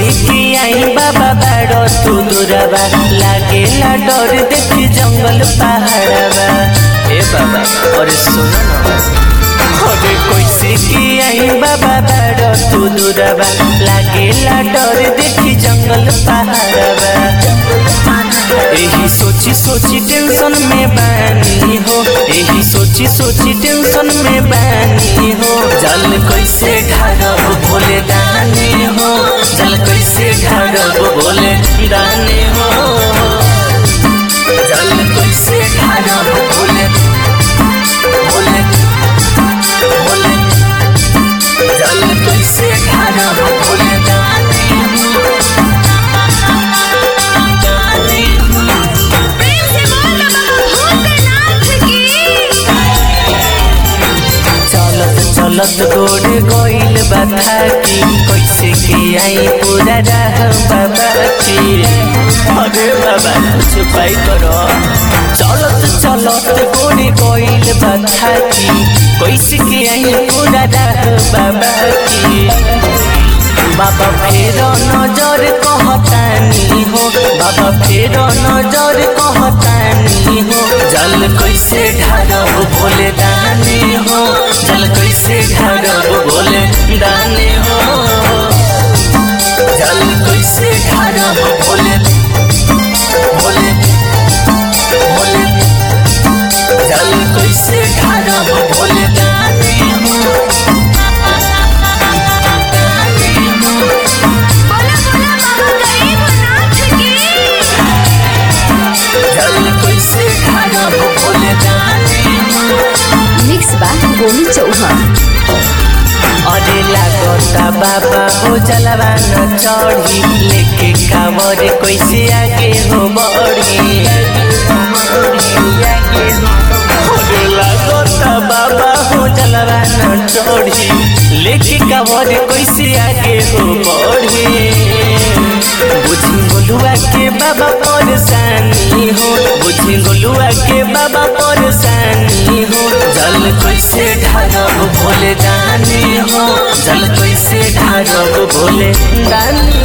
कैसे के आई बाबा बाड़ो तू दुराबा लागेला डर देखी जंगल पहाड़बा ए बाबा अरे सुनो ना अरे कैसे के आई बाबा बाड़ो तू दुराबा लागेला डर देखी जंगल पहाड़बा यही सोची सोची टेंशन में बानी हो यही सोची सोची टेंशन में बानी हो जल कैसे ढारब भोले दानी हो जल कैसे ढारब भोले दानी हो जल कैसे ढारब भोले भोले भोले जल कैसे ढारब भोले दानी हो दानी हो प्रेम से बोल बाबा भूतनाथ की चलत चलत गोड़ गइल बाधा की कैसे के आई पूरा राह बाबा की अरे बाबा कुछ उपाय करो चलत चलत गोड़ गइल बाधा की कैसे के आई पूरा राह बाबा की बाबा फेर नजर कहतानी हो बाबा फेर नजर कहतानी हो जल कैसे ढारब भोले दानी हो जल कैसे ढारब भोले दानी हो जल कैसे ढारब भोले भोले भोले जल कैसे ढारब भोले दानी हो दानी हो बोला बोला बाबा गरीबनाथ की जल कैसे ढारब भोले दानी हो मिक्स बा गोलू चौहान अरे लागता बाबा हो जलवा न चढ़ी लेके कावर कैसे आगे हो बढ़ी अरे लागता बाबा हो जलवा न चढ़ी लेके कावर कैसे आगे हो बढ़ी बुझी गोलुआ के बाबा परेशानी हो बुझी गोलुआ के बाबा परेशानी हो जल कैसे ढारब भोले दानी हो जल कैसे ढारब भोले दानी